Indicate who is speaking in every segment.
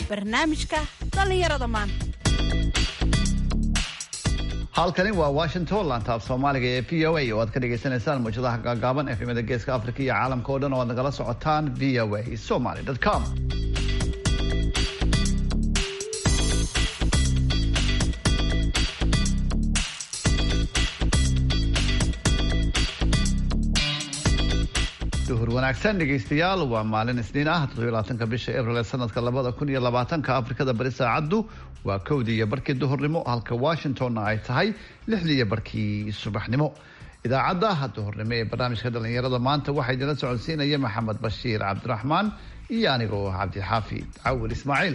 Speaker 1: barnaamijka dhallinyarada maanta
Speaker 2: halkani waa washington lantaab soomaaliga ee v o a oo aad ka dhagaysanaysaan muujadaha gaagaaban efemada geeska afrika iyo caalamka oo dhan oo aad nagala socotaan v o a somaly com duhur wanaagsan dhegaystayaal waa maalin isniin ah toddobylabaatanka bisha abril ee sanadka labada kun iyo labaatanka afrikada bari saacaddu waa kowdii iyo barkii duhurnimo halka washingtonna ay tahay lixdii iyo barkii subaxnimo idaacadda duhurnimo ee barnaamijka dhallinyarada maanta waxaa idinla socodsiinaya maxamed bashiir cabdiraxmaan iyo anigoo cabdixaafid cawil ismaaciil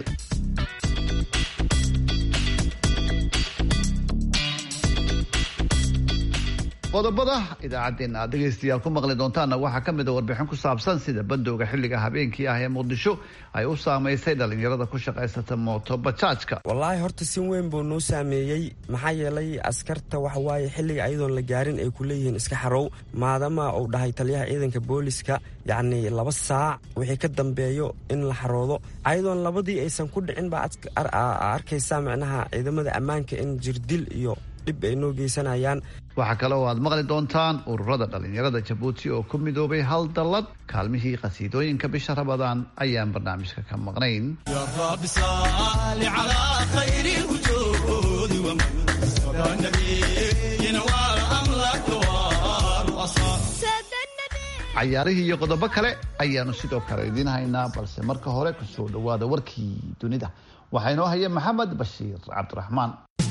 Speaker 2: qodobada idaacaddeenna aad dhegaystayaal ku maqli doontaanna waxaa ka mid a warbixin ku saabsan sida bandowga xilliga habeenkii ah ee muqdisho ay u saamaysay dhallinyarada ku shaqaysata mooto bajaajka
Speaker 3: wallaahi horta si weyn buu noo saameeyey maxaa yeelay askarta waxawaaye xilliga ayadoon la gaarin ay ku leeyihiin iska xarow maadama uu dhahay taliyaha ciidanka booliska yacnii laba saac wixii ka dambeeyo in la xaroodo ayadoon labadii aysan ku dhicin baa arkaysaa micnaha ciidamada ammaanka in jirdil iyo dhib ay noo geysanayaan
Speaker 2: waxaa kale oo aad maqli doontaan ururada dhallinyarada jabuuti oo ku midoobay hal dallad kaalmihii qhasiidooyinka bisha rabadaan ayaan barnaamijka ka maqnayn cayaarihii iyo qodobo kale ayaanu sidoo kale idiin haynaa balse marka hore kusoo dhawaada warkii dunida waxaa inoo haya maxamed bashiir cabdiraxmaan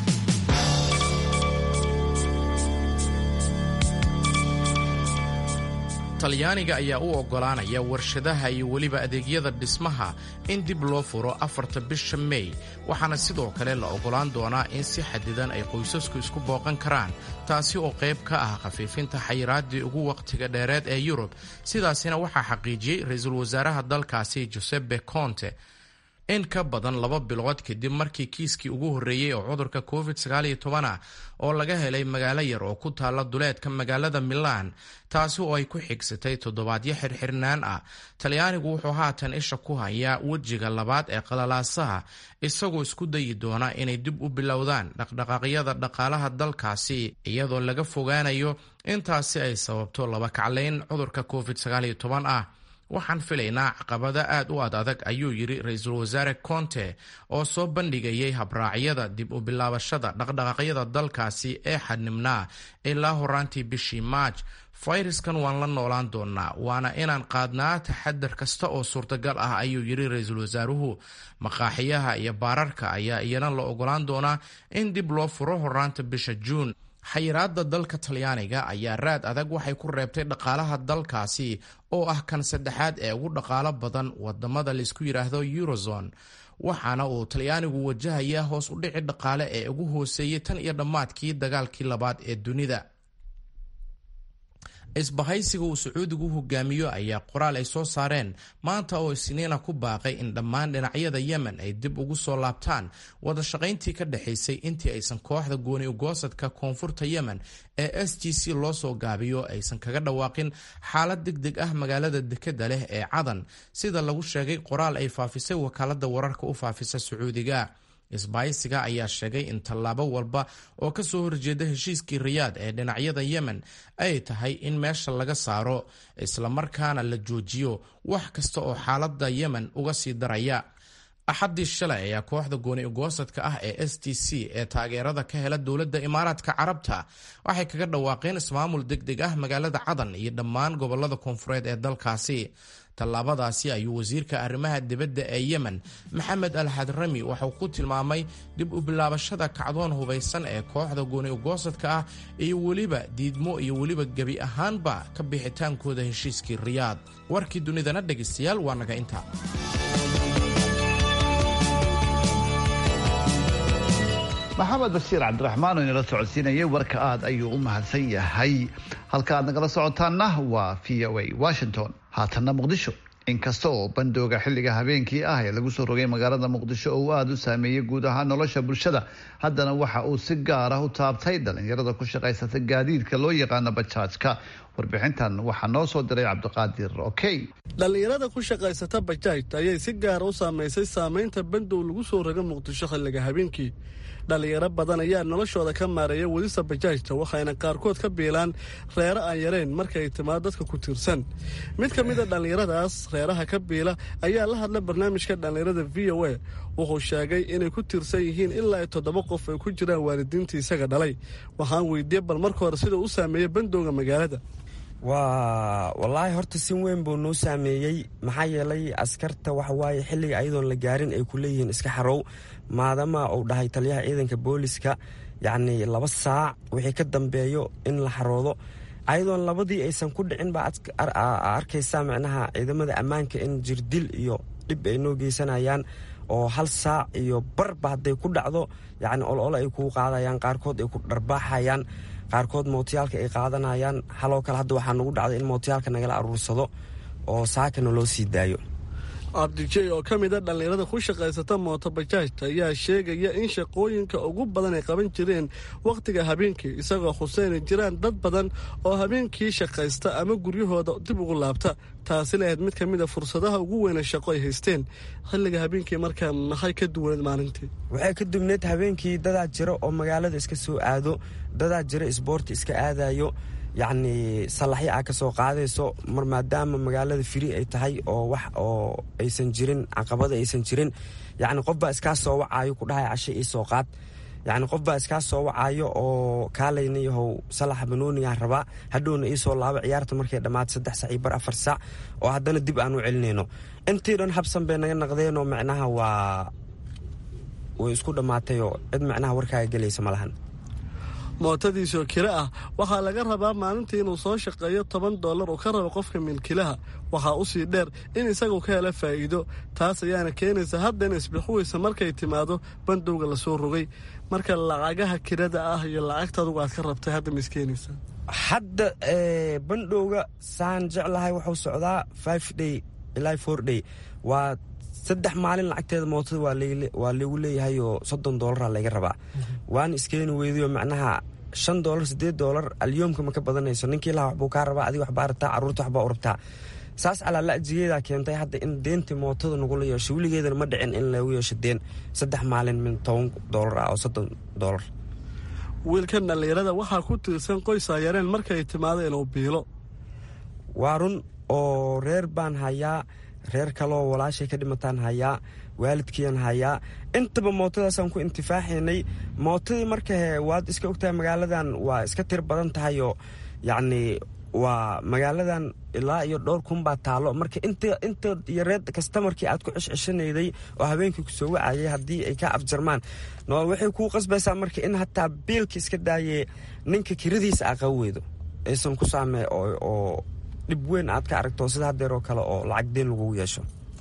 Speaker 4: talyaaniga ayaa u oggolaanaya warshadaha iyo weliba adeegyada dhismaha in dib loo furo afarta bisha mey waxaana sidoo kale la oggolaan doonaa in si xadidan ay qoysasku isku booqan karaan taasi oo qayb ka ah khafiifinta xayiraaddii ugu wakhtiga dheereed ee yurub sidaasina waxaa xaqiijiyey ra-iisul wasaaraha dalkaasi josepe conte in ka badan laba bilood kadib markii kiiskii ugu horreeyey oo cudurka covid ah oo laga helay magaalo yar oo ku taalla duleedka magaalada milaan taasi oo ay ku xigsatay toddobaadyo xirxirnaan ah talyaanigu wuxuu haatan isha ku hayaa wejiga labaad ee qalalaasaha isagoo isku dayi doona inay dib u bilowdaan dhaqdhaqaaqyada dhaqaalaha dalkaasi iyadoo laga fogaanayo intaasi ay sababto laba kaclayn cudurka covid ah waxaan filaynaa caqabada aad u ad adag ayuu yidhi ra-iisul wasaare conte oo soo bandhigayay habraacyada dib u bilaabashada dhaqdhaqaaqyada dalkaasi ee xadnimnaa ilaa horaantii bishii maaj fayraskan waan la noolaan doonaa waana inaan qaadnaa taxadar kasta oo suurtagal ah ayuu yidhi ra-iisul wasaaruhu maqaaxiyaha iyo baararka ayaa iyana la ogolaan doonaa in dib loo furo horaanta bisha juun xayiraada dalka talyaaniga ayaa raad adag waxay ku reebtay dhaqaalaha dalkaasi oo ah kan saddexaad ee ugu dhaqaalo badan wadamada laysku yidhaahdo eurozone waxaana uu talyaanigu wajahayaa hoos u dhici dhaqaale ee ugu hooseeyey tan iyo dhammaadkii dagaalkii labaad ee dunida isbahaysiga uu sacuudigu hogaamiyo ayaa qoraal ay soo saareen maanta oo isniina ku baaqay in dhammaan dhinacyada yemen ay dib ugu soo laabtaan wada shaqayntii ka dhexaysay intii aysan kooxda gooni ugoosadka koonfurta yemen ee s g c loo soo gaabiyo aysan kaga dhawaaqin xaalad deg deg ah magaalada dekeda leh ee cadan sida lagu sheegay qoraal ay faafisay wakaalada wararka u faafisa sacuudiga isbaaysiga ayaa sheegay in tallaabo walba oo ka soo horjeeda heshiiskii riyaad ee dhinacyada yemen ay tahay in meesha laga saaro islamarkaana la joojiyo wax kasta oo xaaladda yemen uga sii daraya axaddii shalay ayaa kooxda gooni ugoosadka ah ee s t c ee taageerada ka hela dowladda imaaraadka carabta waxay kaga dhawaaqeen ismaamul deg deg ah magaalada cadan iyo dhammaan gobolada koonfureed ee dalkaasi tallaabadaasi ayuu wasiirka arrimaha dibadda ee yemen maxamed al hadrami waxuu ku tilmaamay dib u bilaabashada kacdoon hubaysan ee kooxda gooni ugoosadka ah iyo weliba diidmo iyo weliba gebi ahaanba ka bixitaankooda heshiiskii riyaad warkii dunidana dhegaystayaal waa naga intaa
Speaker 2: maxamed bashiir cabdiraxmaan oo inala socodsiinayay warka aad ayuu u mahadsan yahay halka aad nagala socotaanna waa v o a washington haatanna muqdisho inkasta oo bandooga xilliga habeenkii ah ee lagu soo rogay magaalada muqdisho oo uu aada u saameeyey guud ahaan nolosha bulshada haddana waxa uu si gaar ah u taabtay dhalinyarada ku shaqaysata gaadiidka loo yaqaano bajaajka warbixintan waxaa noo soo diray cabdiqaadir okey
Speaker 5: dhallinyarada ku shaqaysata bajaajta ayay si gaara u saamaysay saamaynta bandow lagu soo roga muqdisho xilliga habeenkii dhallinyaro badan ayaa noloshooda ka maareeya wadista bajaajta waxayna qaarkood ka biilaan reero aan yarayn markay timaado dadka ku tiirsan mid ka mid a dhallinyaradaas reeraha ka biila ayaa la hadla barnaamijka dhallinyarada v o a wuxuu sheegay inay ku tiirsan yihiin ilaa ay toddoba qof ay ku jiraan waalidiintii isaga dhalay waxaan weydiiyey bal marka hore sida u saameeyey bandowga magaalada
Speaker 3: waa wallaahi horta sin weyn buu noo saameeyey maxaa yeelay askarta waxawaaye xilliga ayadoon la gaarin ay ku leeyihiin iska xarow maadama uu dhahay taliyaha ciidanka booliska yacni laba saac wixii ka dambeeyo in la xaroodo ayadoon labadii aysan ku dhicin baa arkaysaa micnaha ciidamada ammaanka in jirdil iyo dhib ay noo geysanayaan oo hal saac iyo barba hadday ku dhacdo yacni olole ay kuu qaadayaan qaarkood ay ku dharbaaxayaan qaarkood mootiyaalka ay qaadanayaan haloo kale hadda waxaa nagu dhacday in mootiyaalka nagala aruursado oo saakana loo sii daayo
Speaker 5: cabdijey oo ka mid a dhallinyarada ku shaqaysata mooto bajaajta ayaa sheegaya in shaqooyinka ugu badan ay qaban jireen wakhtiga habeenkii isagoo xuseyna jiraan dad badan oo habeenkii shaqaysta ama guryahooda dib ugu laabta taasi lahayd mid ka mid a fursadaha ugu weyna shaqo ay haysteen xilliga habeenkii markaa maxay ka duwaneed maalintii
Speaker 3: waxay ka duwneed habeenkii dadaa jira oo magaalada iska soo aado dadaa jira isboorti iska aadayo yacni salaxyo aa ka soo qaadayso mar maadaama magaalada firi ay tahay oo wax oo aysan jirin caqabada aysan jirin yacni qof baa iskaa soo wacaayo ku dhahay cashe ii soo qaad yacni qof baa iskaa soo wacaayo oo kaalayna yahow salaxa banoonigaan rabaa hadhowna ii soo laabo ciyaarta markay dhammaata saddex sac iyo bar afar saac oo haddana dib aan u celinayno intii dhan habsan bay naga naqdeenoo macnaha waa way isku dhammaatayoo cid macnaha warkaaga gelaysa ma lahan
Speaker 5: mootadiisoo kiro ah waxaa laga rabaa maalintii inuu soo shaqeeyo toban dollar uu ka rabo qofka milkilaha waxaa u sii dheer in isagu ka hela faa'iido taas ayaana keenaysa hadda in isbixuweysa markay timaado bandowga lasoo rogay marka lacagaha kirada ah iyo lacagta adugu aad ka rabtay hadda ma iskeenaysaa
Speaker 3: hadda bandhowga saan jeclahay wuxuu socdaa five day ilaa four day waa saddex maalin lacagteeda mootada waa lagu leeyahay oo soddon doolara layga rabaa waana iskeeni weydayo macnaha shan doolar siddeed doolar alyoomka ma ka badanayso ninkii laha waxbuu kaa rabaa adiga waxbaa rabtaa carruurta waxbaa u rabtaa saas calaala'jigeedaa keentay hadda in deentii mootada nagula yeesho weligeedana ma dhicin in lagu yeesho deen saddex maalin min toban doolar ah oo soddon doolar
Speaker 5: wiilkan dhallinyarada waxaa ku tiirsan qoysaa yareen markay timaado inuu biilo
Speaker 3: waa run oo reer baan hayaa reer kaleoo walaashay ka dhimataan hayaa waalidkiian hayaa intaba mootadaasaan ku intifaaxaynay mootadii marka he waad iska ogtahay magaaladan waa iska tir badan tahayoo yacni waa magaaladan ilaa iyo dhowr kun baa taalo marka inta inta yareed kastamarkii aad ku ceshceshanayday oo habeenkii kusoo wacayay haddii ay ka afjarmaan waxay kuu qasbaysaa marka in hataa biilka iska daayee ninka kiradiisa aa qaba weydo aysan ku saamee oo dhib weyn aad ka aragto sida hadeeroo kale oo lacag deen lagugu yeesho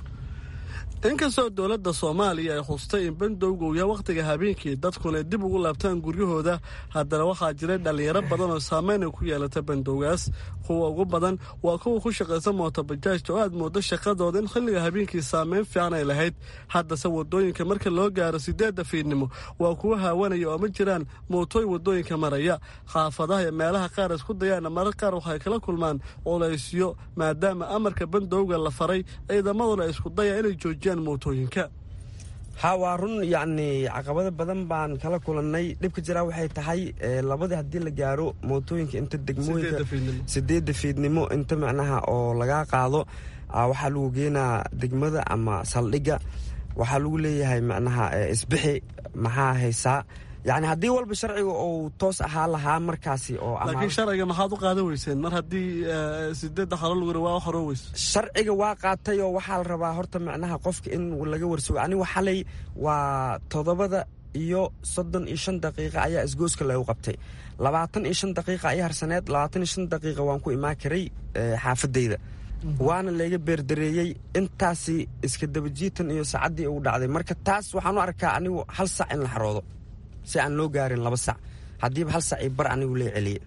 Speaker 5: inkastoo dowladda soomaaliya ay xustay in bandowga uu yahay wakhtiga habeenkii dadkuna ay dib ugu laabtaan guryahooda haddana waxaa jiray dhallinyaro badan oo saameyn ay ku yeelata bandowgaas kuwa ugu badan waa kuwa ku shaqaysa mootobajaajta oo aad moodo shaqadooda in xilliga habeenkii saameyn fiican ay lahayd haddase wadooyinka marka loo gaaro sideedda fiidnimo waa kuwa haawanaya oo ma jiraan mootooyin wadooyinka maraya xaafadaha iyo meelaha qaar isku dayaana marar qaar waxay kala kulmaan culaysyo maadaama amarka bandowga la faray ciidamaduna ay isku dayaan inay joojiyaan mootooyinka
Speaker 3: ha waa run yacni caqabado badan baan kala kulannay dhibka jiraa waxay tahay labadii haddii la gaaro mootooyinka inta degmooyinka sideedda fiidnimo inta macnaha oo lagaa qaado waxaa lagu geenaa degmada ama saldhigga waxaa lagu leeyahay macnaha isbixi maxaa haysaa yacni haddii walba sharciga uu toos ahaa lahaa markaasi oo
Speaker 5: laakiin sharciga maxaad u qaadan weyseen mar haddii sideedda xalo lagu waa horoo weyse
Speaker 3: sharciga waa qaatay oo waxaa la rabaa horta macnaha qofka in laga warsugo anigu xalay waa toddobada iyo soddon iyo shan daqiiqa ayaa isgooska lagu qabtay labaatan iyo shan daqiiqa ayaa harsaneed labaatan iyo shan daqiiqa waan ku imaan karay xaafadayda waana layga beerdareeyey intaasi iska dabajiitan iyo saacaddii uu dhacday marka taas waxaan u arkaa anigu hal sac in la xaroodo si aan loo gaarin laba sac haddiiba hal sac io bar anigu lee celiye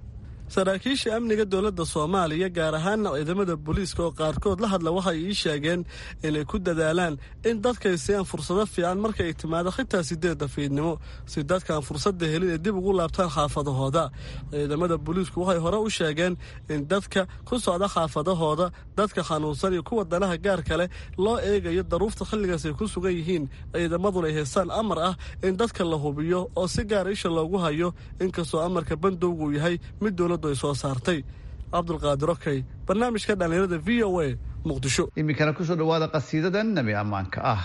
Speaker 5: saraakiisha amniga dowladda soomaaliya gaar ahaana ciidamada booliiska oo qaarkood la hadla waxay ii sheegeen inay ku dadaalaan in dadkay siiyaan fursado fiican marka ay timaado xitaa sideedda fiidnimo si dadkaan fursadda helin ay dib ugu laabtaan xaafadahooda ciidamada booliisku waxay hore u sheegeen in dadka ku socda xaafadahooda dadka xanuunsan iyo kuwa danaha gaarka leh loo eegayo daruufta xilligaas ay ku sugan yihiin ciidamaduna ay haystaan amar ah in dadka la hubiyo oo si gaar isha loogu hayo inkastoo amarka bandowgu yahay mid dowladdu ay soo saartay cabdulqaadir okey barnaamijka dhallinyarada v o a muqdisho
Speaker 2: iminkana kusoo dhawaada qasiidadan nebi ammaanka ah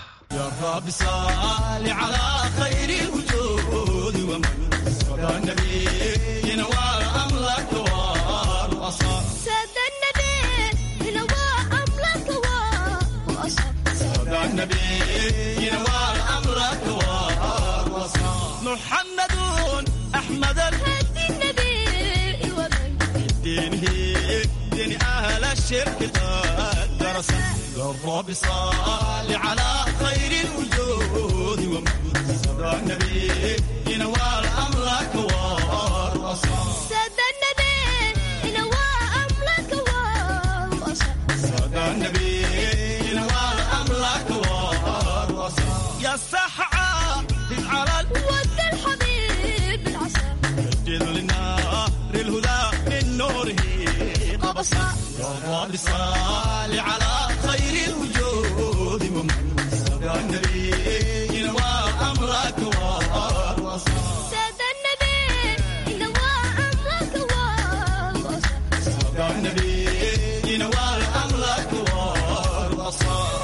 Speaker 6: محمد أحمد الهدي النبي ومن دينه دين أهل الشرك قد درس الرب صال على خير الوجود ومن صدى النبي ينوال أمرك والرصاص
Speaker 7: سادة النبي ينوى أمرك والوصف
Speaker 6: صدى النبي ينوال أمرك والرصاص يا سحعة على
Speaker 7: ود الحبيب العصا
Speaker 6: الجد للنار الهدى من نوره
Speaker 7: قبصا
Speaker 6: يا رب صل على خير الوجود ومن صدى النبي ينوى أمرك والوصال
Speaker 7: سادة النبي ينوى أمرك والوصف
Speaker 6: صدى النبي ينوى أمرك والوصال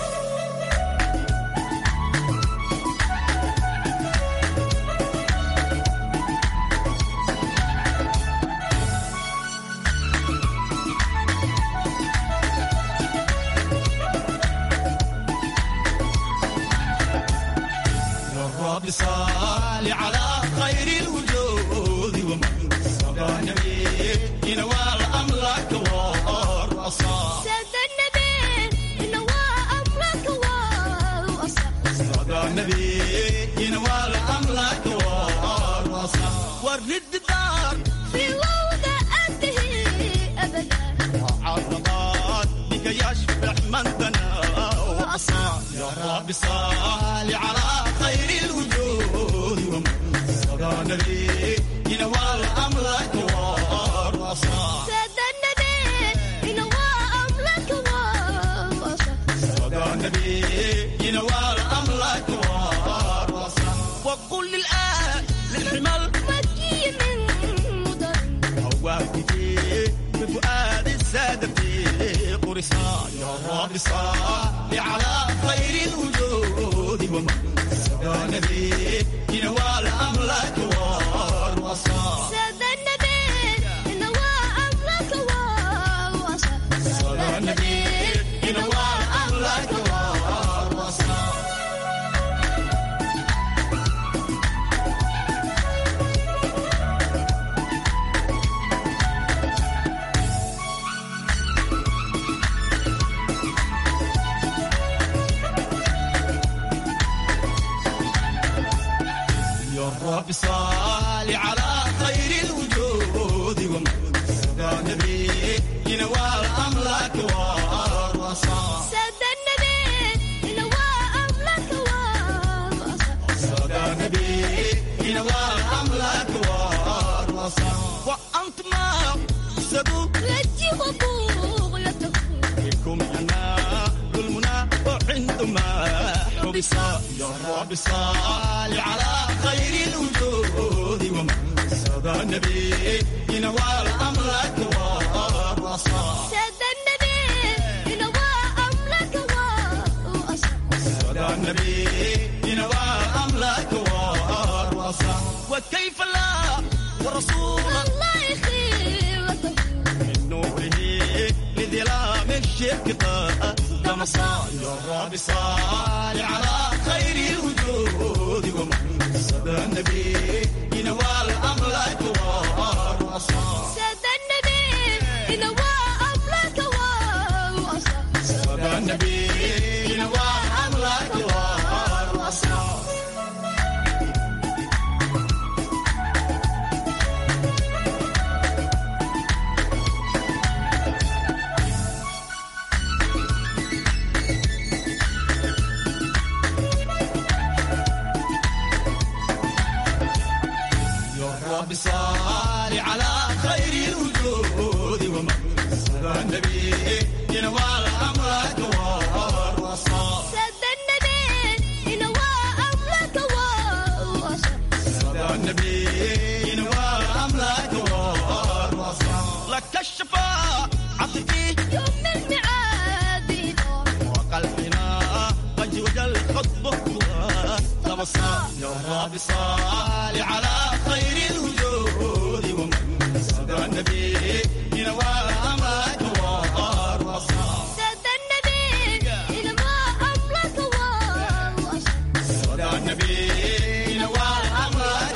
Speaker 6: الرب صال على خير الوجود ومن صدى النبي ينوال أمرك والرصاص
Speaker 7: سادة النبي ينوى أمرك والوصف
Speaker 6: صدى النبي ينوال أمرك والرصاص والرد دار
Speaker 7: في وضع أنتهي أبدا
Speaker 6: عرضات بك يشبع من بنى وأصاب يا رب صال على خير الوجود ومن صدى النبي ينوال أمرك والرصاص
Speaker 7: سادة النبي ينوى أمرك والوصف
Speaker 6: صدى النبي ينوال أمرك والرصاص وقل للآن للحمل
Speaker 7: مكي من مضر
Speaker 6: هواتك بفؤاد السادة في قرصان يا رب صل على خير الوجود ومن صدى النبي ينوال أمرك والوصال
Speaker 7: سادة النبي ينوى أمرك والوصف
Speaker 6: صدى النبي ينوال أمرك والوصال يا رب صل على خير الوجود ومن صدى النبي ينوال أمرك والرصاص
Speaker 7: سادة النبي ينوى أمرك والوصف
Speaker 6: صدى النبي ينوال أمرك والرصاص وأنت ما سبوك
Speaker 7: رجي وبغيته
Speaker 6: بكم أنا المنى وعندما حبس يا رب صل على خير الوجود ومن صدى النبي ينوال أمرك والرصاص
Speaker 7: سادة النبي ينوى أمرك والوصف
Speaker 6: صدى النبي ينوال أمرك والرصاص وكيف لا ورسول
Speaker 7: الله يخيرته
Speaker 6: من نوره لظلام الشرك قد دمصا يا رب صل على خير الوجود ومن صدى النبي ينوال أمرك والرصاص
Speaker 7: سادة النبي ينوى أمرك والوصف
Speaker 6: صدى النبي ينوال أمرك والرصاص الشفاعة فيه
Speaker 7: يوم الميعاد يدور
Speaker 6: وقلبنا قد وجل خطبه تبصر يا رب صل على خير الوجود ومن صدى النبي ينوى أمرك والرصاص
Speaker 7: سد النبي إلى ما أملك والوصف
Speaker 6: صدى النبي ينوى أمرك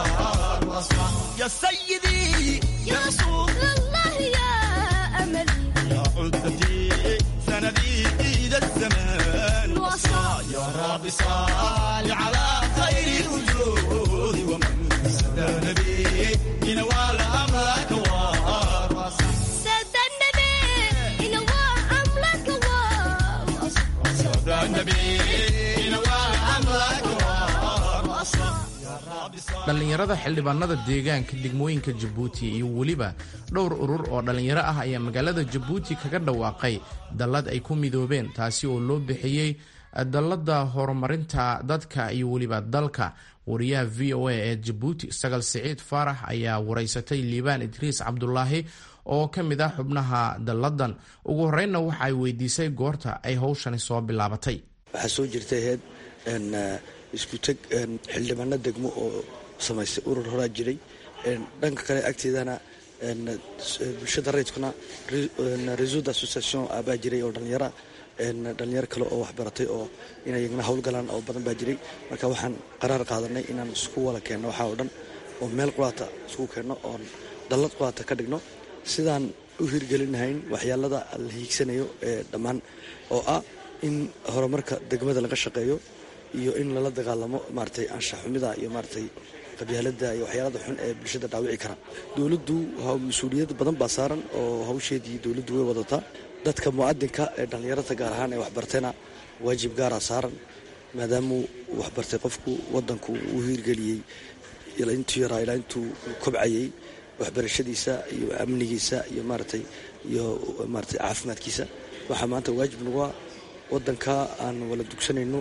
Speaker 6: والرصاص يا سيدي يا رسول
Speaker 7: الله يا أملي
Speaker 6: يا عدتي سندي إلى الزمان وصى يا رب صل على خير الوجود ومن سدى نبي ينوال أمرك والرصى
Speaker 7: سد النبي إلى ما أملك والوصف
Speaker 6: سدى النبي ينوال أمرك والرصى يا رب صل
Speaker 4: dhallinyarada xildhibaanada deegaanka degmooyinka jabuuti iyo weliba dhowr urur oo dhallinyaro ah ayaa magaalada jabuuti kaga dhawaaqay dallad ay ku midoobeen taasi oo loo bixiyey dallada horumarinta dadka iyo weliba dalka wariyaha v o a ee jabuuti sagal siciid faarax ayaa waraysatay liibaan idriis cabdulaahi oo ka mid ah xubnaha dalladan ugu horreynna waxa ay weydiisay goorta ay howshani soo bilaabatay
Speaker 8: waxaa soo jirtay heed isku teg xildhibaano degmo oo samaystay urur horaa jiray dhanka kale agteedana bulshada rayidkuna réseau d'association baa jiray oo dhalinyara dhalinyaro kale oo waxbaratay oo inay iyagna howlgalaan oo badan baa jiray marka waxaan qaraar qaadanay inaan isku wada keenno waxaa oo dhan oo meel quraata isku keenno oon dallad quraata ka dhigno sidaan u hirgelinahayn waxyaalada la hiigsanayo ee dhammaan oo ah in horumarka degmada laga shaqeeyo iyo in lala dagaalamo maaratay anshaxumida iyo maaratay qabyaalada iyo waxyaalada xun ee bulshada dhaawici kara dowladdu mas-uuliyad badan baa saaran oo hawsheedii dowladdu way wadataa dadka mu'adinka ee dhallinyarada gaar ahaan ee waxbartayna waajib gaaraa saaran maadaamuu waxbartay qofku wadanku uu hiirgeliyey intuu yaraa ilaa intuu kobcayay waxbarashadiisa iyo amnigiisa iyo maaratay iyo maaratay caafimaadkiisa waxaa maanta waajib nagu ah wadanka aan wala dugsanayno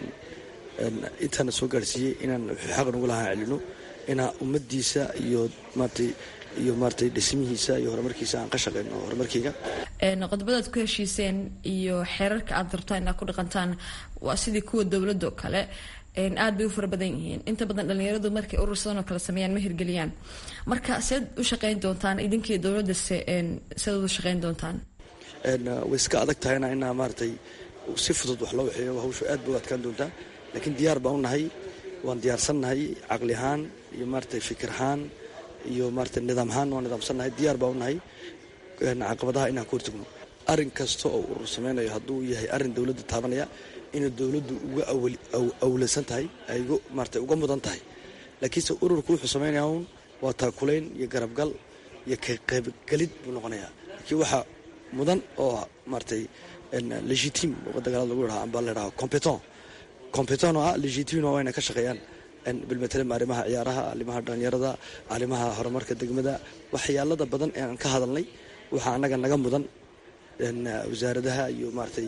Speaker 8: intaana soo gaarsiiyey inaan xaq nagu lahaan celino inaa ummadiisa iyo maaratay iyo maaratay dhismihiisa iyo horumarkiisa aan ka shaqeyno horumarkeyga
Speaker 9: qodobadaad ku heshiiseen iyo xeerarka aad rabtaan inaad ku dhaqantaan waa sidii kuwa dowladda oo kale aad bay u fara badan yihiin inta badan dhalinyaradu markay urur sidan oo kale sameeyaan ma hirgeliyaan marka seed u shaqeyn doontaan idinkii dowladda seed u shaqeyn doontaan
Speaker 8: way iska adag tahayna inaa maaratay si fudud wax loo waxeeyo hawshu aad bay u adkaan doontaa laakiin diyaar baan u nahay waan diyaarsannahay caqli ahaan iyo maaratay fikir ahaan iyo maaratay nidaam ahaan waan nidaamsannahay diyaar baan u nahay caqabadaha inaan ku hortagno arrin kasta oo urur sameynayo hadduu yahay arrin dowladda taabanaya inay dowladdu uga awlaysan tahay ay maaratay uga mudan tahay laakiinse ururku wuxuu sameynaya un waa taakulayn iyo garabgal iyo ka qaybgelid buu noqonayaa laakiin waxaa mudan oo maaratay legitime dagaalada lagu yidhaha amba la yidhaha competent competent oo ah legitime oo ayna ka shaqeeyaan bilmatalim arrimaha ciyaaraha arrimaha dhalinyarada arrimaha horumarka degmada waxyaalada badan ee aan ka hadalnay waxaa annaga naga mudan wasaaradaha iyo maaratay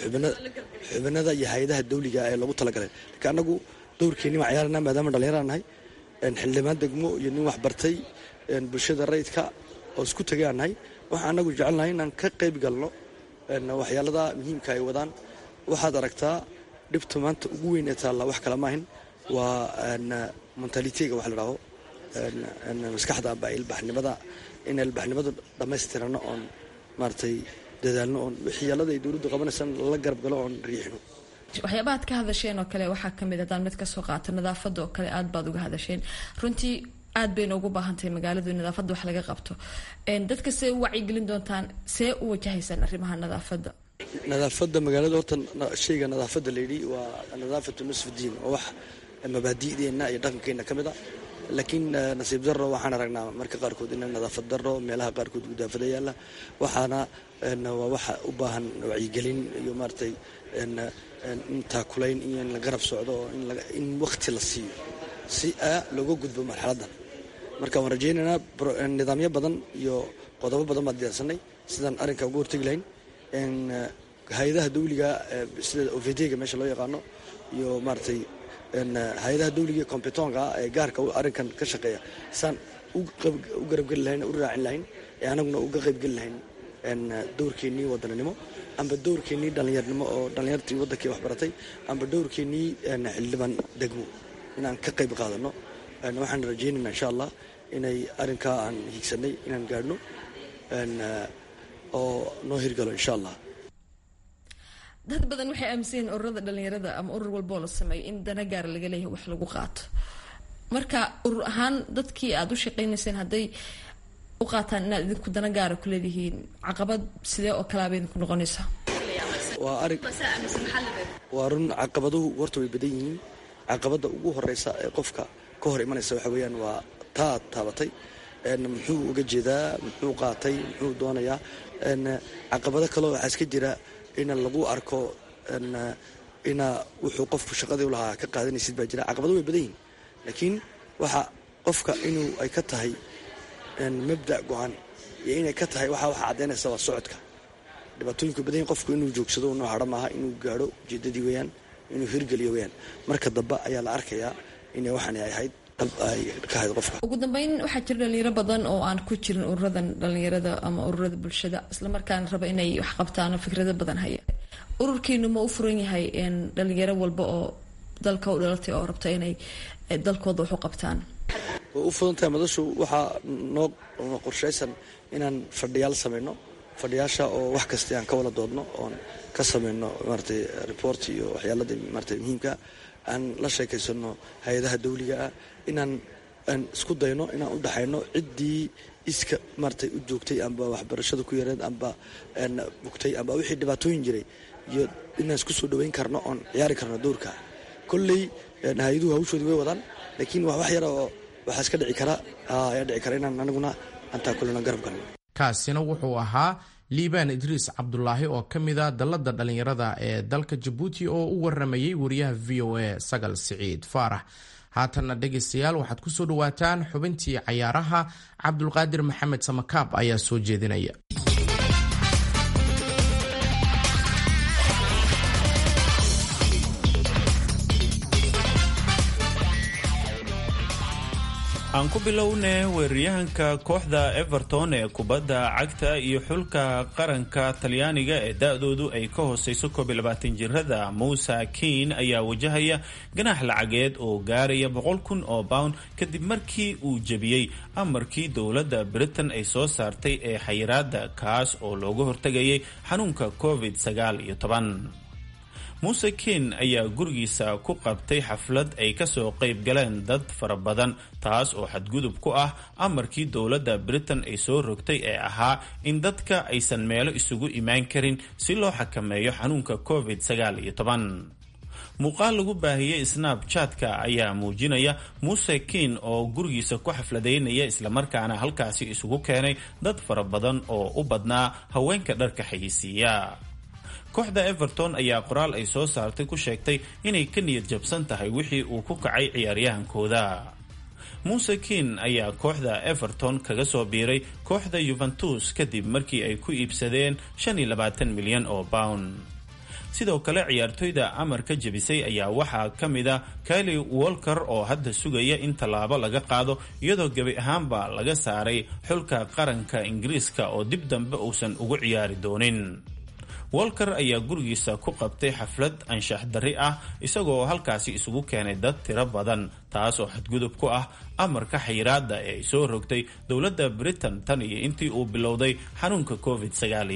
Speaker 8: xubinada iyo hay-adaha dawliga ee lagu talagalay laakiin annagu dowrkeenni waan ciyaarana maadaama dhalinyaraan nahay xildhibaan degmo iyo nin waxbartay bulshada rayidka oo isku tagay aan nahay waxaan annagu jecelnahay inaan ka qayb galno waxyaalada muhiimka ay wadaan waxaad aragtaa dhibta maanta ugu weyn ee taalla wax kale maahin waa mentalitega wax la dhaho maskaxda amba ilbaxnimada in ilbaxnimadu dhammaystirano oon maaratay dadaalno oon waxyaalada ay dowladdu qabanaysan lala garab galo oon riixino
Speaker 9: waxyaabaha ad ka hadasheen oo kale waxaa kamid haddaan mid kasoo qaato nadaafada oo kale aad baad uga hadasheen runtii aad bayna ugu baahantahay magaaladu in nadaafadda wax laga qabto dadka see u wacyigelin doontaan see u wajahaysaan arrimaha nadaafadda
Speaker 8: nadaafadda magaalada horta shayga nadaafadda layidhi waa nadaafatu nusf diin oo wax mabaadi'deenna iyo dhaqankeenna ka mid a laakiin nasiib darro waxaan aragnaa marka qaarkood in nadaafad darro meelaha qaarkood gudaafada yaalla waxaana waa waxa u baahan wacyigelin iyo maaratay in taakulayn iyo in la garab socdo oo in wakti la siiyo si a looga gudbo marxaladdan marka waan rajaynaynaa nidaamyo badan iyo qodobo badan baan diyaarsanay sidaan arrinka uga hortegi lahayn hay-adaha dawliga sida ovdga meesha loo yaqaano iyo maaratay hay-adaha dawliga competonka ee gaarka arrinkan ka shaqeeya saan u garabgeli lahayn u raacin lahayn ee anaguna uga qaybgeli lahayn dowrkeennii wadaninimo amba dowrkeennii dhallinyarnimo oo dhallinyartii waddankii waxbaratay amba dowrkeennii xildhibaan degmo inaan ka qayb qaadano waxaan rajaynaynaa insha allah inay arrinkaa aan hiigsanay inaan gaadhno oo noo hirgalo insha allah
Speaker 9: dad badan waxay aaminsan yihiin ururada dhalinyarada ama urur walboo la sameeyo in dana gaara laga leeyahay wax lagu qaato marka urur ahaan dadkii aada u shaqaynayseen hadday u qaataan inaad idinku dana gaara ku leedihiin caqabad sidee oo kalaaba idinku noqonaysa
Speaker 8: waa arig waa run caqabaduhu horta way badan yihiin caqabadda ugu horeysa ee qofka ka hor imanaysa waxa weeyaan waa taad taabatay muxuu uga jeedaa muxuu qaatay muxuu doonayaa caqabado kaleo waxaa iska jira ina lagu arko ina wuxuu qofku shaqadii u lahaa ka qaadanaysid baa jira caqabado way badan yihin laakiin waxa qofka inuu ay ka tahay mabda' go-an iyo inay ka tahay waxa waxa caddaynaysa waa socodka dhibaatooyinku badan yihin qofku inuu joogsado unoo hadho maaha inuu gaadho ujeedadii weeyaan inuu hirgeliyo weyaan marka dambe ayaa la arkayaa inay waxaan ay ahayd dab ay ka ahayd qofka
Speaker 9: ugu dambeyn waxaa jira dhalinyaro badan oo aan ku jirin ururadan dhalinyarada ama ururada bulshada islamarkaana raba inay wax qabtaan oo fikrado badan haya ururkiinu ma u furan yahay dhalinyaro walba oo dalka u dhalatay oo rabta inay dalkooda wax u qabtaan
Speaker 8: way u fudan tahay madashu waxaa noo qorshaysan inaan fadhiyaal samayno fadhiyaasha oo wax kasta aan ka wada doodno oon ka samayno maaratay report iyo waxyaalada maaratay muhiimka aan la sheekaysano hay-adaha dawliga ah inaan aan isku dayno inaan u dhaxayno ciddii iska maaratay u joogtay amba waxbarashada ku yareed amba bugtay amba wixii dhibaatooyin jiray iyo inaan isku soo dhaweyn karno oon ciyaari karno dowrka kolley hay-aduhu hawshoodii way wadaan laakiin wax wax yara oo waxaa iska dhici kara ayaa dhici kara inaan aniguna antaa kullena garab galno
Speaker 4: kaasina wuxuu ahaa liibaan idriis cabdulaahi oo ka mid a dalladda dhallinyarada ee dalka jabuuti oo u waramayey wariyaha v o a sagal siciid faarax haatanna dhegaystayaal waxaad ku soo dhowaataan xubintii cayaaraha cabdulqaadir maxamed samakaab ayaa soo jeedinaya
Speaker 10: aan ku bilowne weeraryahanka kooxda everton ee kubadda cagta iyo xulka qaranka talyaaniga ee da-doodu ay ka hooseyso koob iyo labaatan jirada muuse kiin ayaa wajahaya ganax lacageed oo gaaraya boqol kun oo pound kadib markii uu jebiyey amarkii dowladda britain ay soo saartay ee xayiraada kaas oo looga hortegayay xanuunka covid sagaal iyo toban muuse kiin ayaa gurigiisa ku qabtay xaflad ay kasoo qayb galeen dad fara badan taas oo xadgudub ku ah amarkii dowladda britain ay soo rogtay ee ahaa in dadka aysan meelo isugu imaan karin si loo xakameeyo xanuunka covid sagaal iyo toban muuqaal lagu baahiyey snabchatka ayaa muujinaya muuse kiin oo gurigiisa ku xafladaynaya islamarkaana halkaasi isugu keenay dad fara badan oo u badnaa haweenka dharka xayisiiya kooxda everton ayaa qoraal ay soo saartay ku sheegtay inay ka niyad jabsan tahay wixii uu ku kacay ciyaaryahankooda muuse kiin ayaa kooxda everton kaga soo biiray kooxda yuventus kadib markii ay ku iibsadeen milyan oo pound sidoo kale ciyaartoyda amarka jebisay ayaa waxaa ka mid a kali wolker oo hadda sugaya in tallaabo laga qaado iyadoo gebi ahaanba laga saaray xulka qaranka ingiriiska oo dib dambe uusan ugu ciyaari doonin wolker ayaa gurigiisa ku qabtay xaflad anshax darri ah isagoo halkaasi isugu keenay dad tiro badan taas oo xadgudub ku ah amarka xayiraada ee ay soo rogtay dowladda britain tan iyo intii uu bilowday xanuunka covid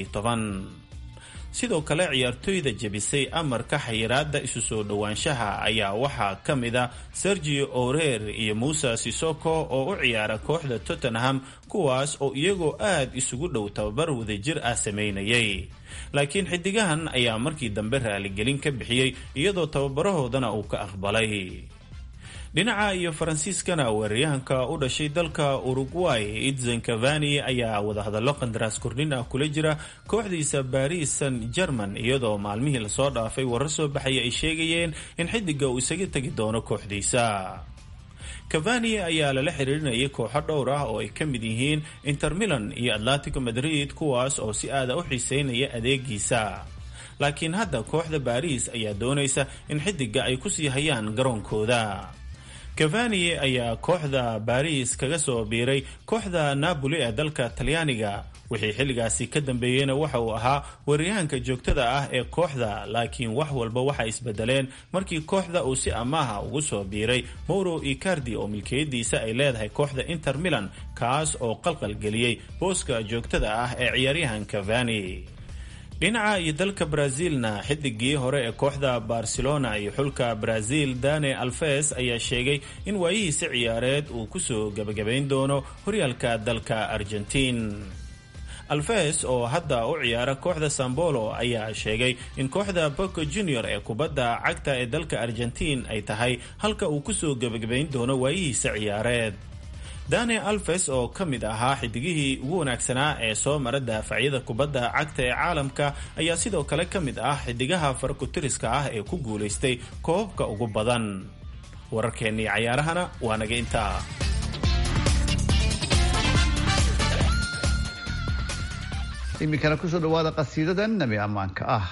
Speaker 10: sidoo kale ciyaartoyda jebisay amarka xayiraada isu soo dhowaanshaha ayaa waxaa ka mid a sergio orer iyo muuse sisoko oo u ciyaara kooxda tottenham kuwaas oo iyagoo aad isugu dhow tababar wadajir ah sameynayay laakiin xidigahan ayaa markii dambe raaligelin ka bixiyey iyadoo tababarahoodana uu ka aqbalay dhinaca iyo faransiiskana weeraryahanka u dhashay dalka uruguay idzan cavani ayaa wadahadallo qandaraas kordhin ah kula jira kooxdiisa baris san german iyadoo maalmihii lasoo dhaafay warar soo baxaya ay sheegayeen in xidiga uu isaga tegi doono kooxdiisa cavani ayaa lala xiriirinayay kooxo dhowr ah oo ay ka mid yihiin inter milan iyo atletico madrid kuwaas oo si aada u xiiseynaya adeegiisa laakiin hadda kooxda baris ayaa doonaysa in xidiga ay kusii hayaan garoonkooda cavani ayaa kooxda baris kaga soo biiray kooxda napoli ee dalka talyaaniga wixii xilligaasi ka dambeeyeyna waxa uu ahaa weeraryahanka joogtada ah ee kooxda laakiin wax walba waxay isbedeleen markii kooxda uu si amaaha ugu soo biiray mauro icardi oo milkiyadiisa ay leedahay kooxda inter milan kaas oo qalqalgeliyey booska joogtada ah ee ciyaaryahan cavani dhinaca iyo dalka brazilna xidigii hore ee kooxda barcelona iyo xulka brazil dane alves ayaa sheegay in waayihiisi ciyaareed uu kusoo gebagabayn doono horyaalka dalka argentiin alves oo hadda u ciyaara kooxda sambolo ayaa sheegay in kooxda boco junior ee kubadda cagta ee dalka argentiin ay tahay halka uu kusoo gebagabayn doono waayihiisa ciyaareed dane alves oo ka mid ahaa xidigihii ugu wanaagsanaa ee soo mara daafacyada kubadda cagta ee caalamka ayaa sidoo kale ka mid ah xidigaha farkutiriska ah ee ku guulaystay koobabka ugu badan wararkeennii cayaarahana waa naga intaa
Speaker 2: iminkana kusoo dhawaada qasiidadan nabi ammaanka ah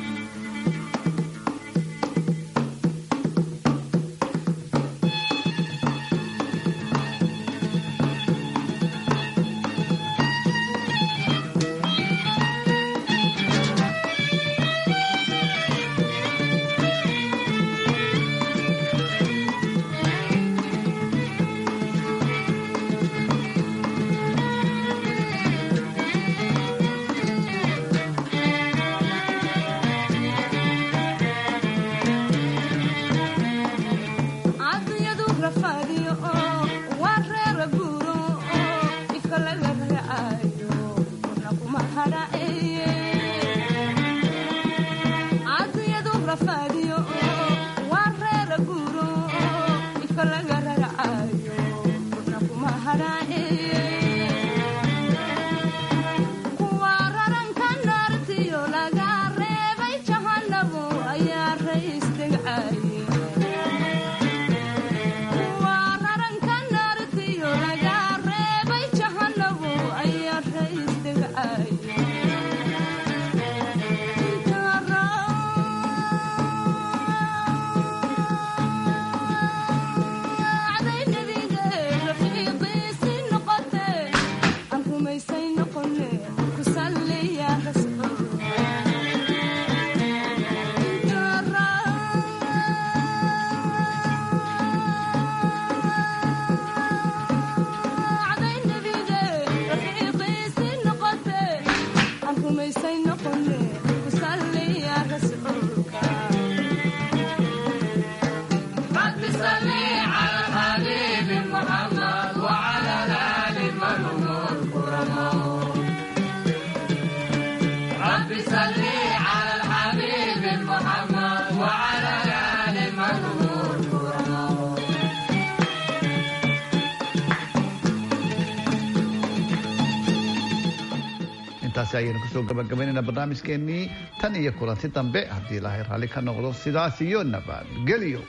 Speaker 2: intaasi ayaynu kusoo gabagabaynayna barnaamijkeennii tan iyo kulanti dambe haddii ilaahay raalli ka noqdo sidaas iyo nabadgelyo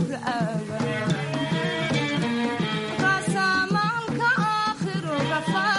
Speaker 7: Rasamaalka aakhiro rafaad